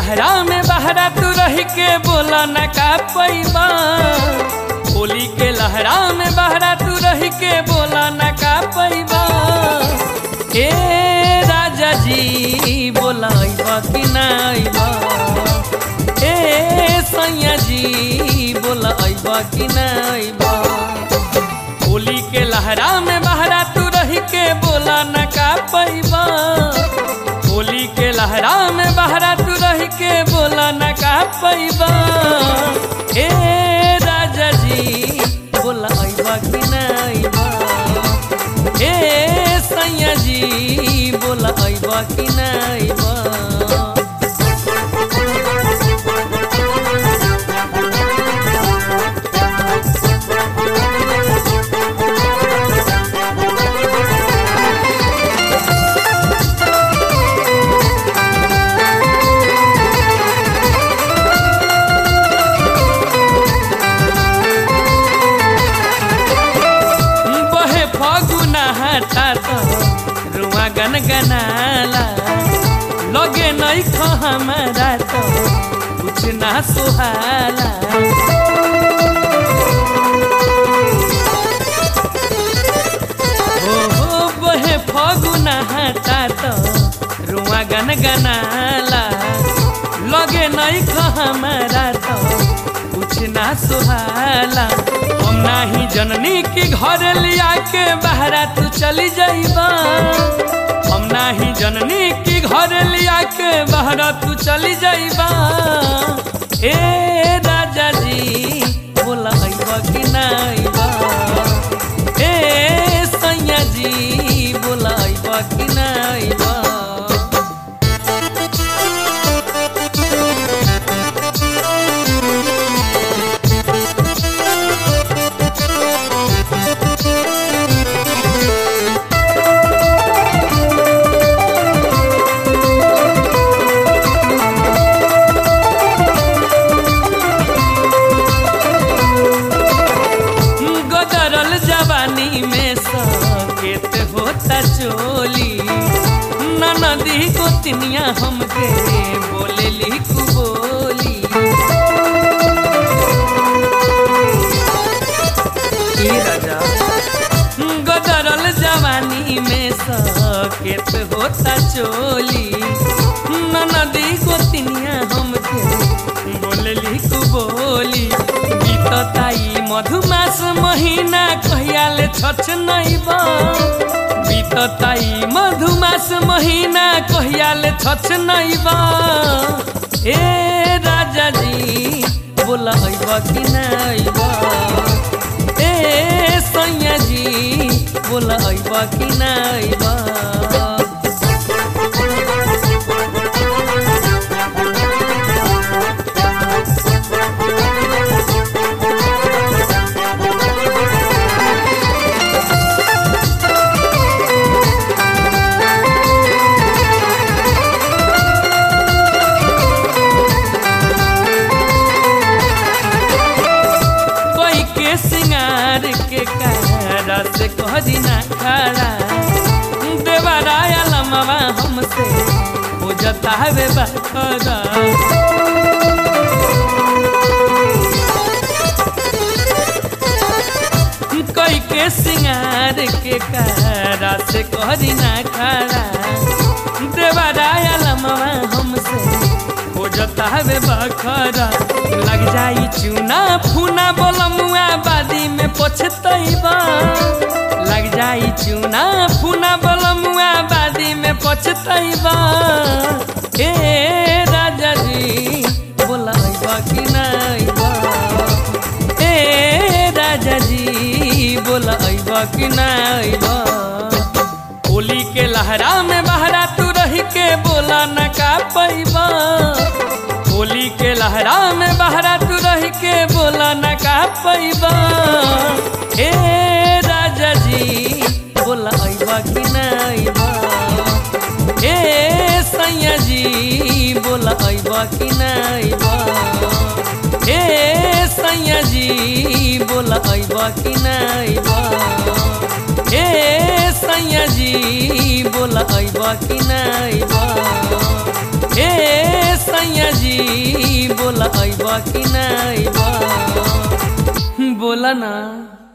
लहरा में बहरा तू रह के बोला न का पैबा होली के लहरा में बहरा तू रह के बोला न का पैबा ए राजा जी बोला अइबा कि ना अइबा ए सैया जी बोला अइबा कि ना अइबा होली के लहरा में बहरा तू रह के बोला न का पैबा होली के लहरा में बहरा तू रह के बोला न का पैबा ए राजा जी बोला अइबा कि ना अइबा ए सैया जी बोला अइबा कि ना अइबा बहे फगुना हटा तो रुआ गन गनाला लगे नहीं खो हमारा तो कुछ ना सुहाला हो हो बहे फगुना हटा तो रुआ गन गनाला लगे नहीं खो हमारा तो कुछ ना सुहाला हम नाही जननी के घर लिया के बहरा तू चली जाइबा हम नाही जननी के घर लिया के बहरा तू चली जाइबा ए राजा जी बोला अइबा कि ना अइबा ए सैया जी बोला अइबा कि ना अइबा गदरल जवानी में सकेत होता चोली ननदी को तिनिया हमके बोले लिखू बोली ए राजा गदरल जवानी में सकेत होता चोली ननदी को तिनिया हमके बोले लिखू बोली बीतताई मधुमास महीना कहियाले छछ नैबा बीतताई मधुमास महीना कहियाले छछ नैबा ए राजा जी बोला अइबा कि ना अइबा ए सैया जी बोला अइबा कि ना अइबा कोई के सिंगार के कारा से कह दिना खड़ा देवराया लमवा हमसे हो जाता है बखरा कोई के सिंगार के कारा से कह दिना खड़ा देवराया लमवा हमसे हो जाता है बखरा लग जाई चूना फूना बोलमुआ बादी में पछतैबा लग जाई चूना फूना बोलमुआ बादी में पछतैबा ए राजा जी बोला अइबा कि ना अइबा ए राजा जी बोला अइबा कि ना अइबा होली के लहरा में बहरा तू रह के बोला न का पैबा होली के लहरा में बहरा तू रह के बोला न का पैबा ए राजा जी बोला अइबा कि ना अइबा ए सैया जी बोला अइबा कि ना अइबा ए सैया जी बोला अइबा कि ना अइबा ए सैया जी बोला अइबा कि ना अइबा ए सैया जी कि ना अइब बोला ना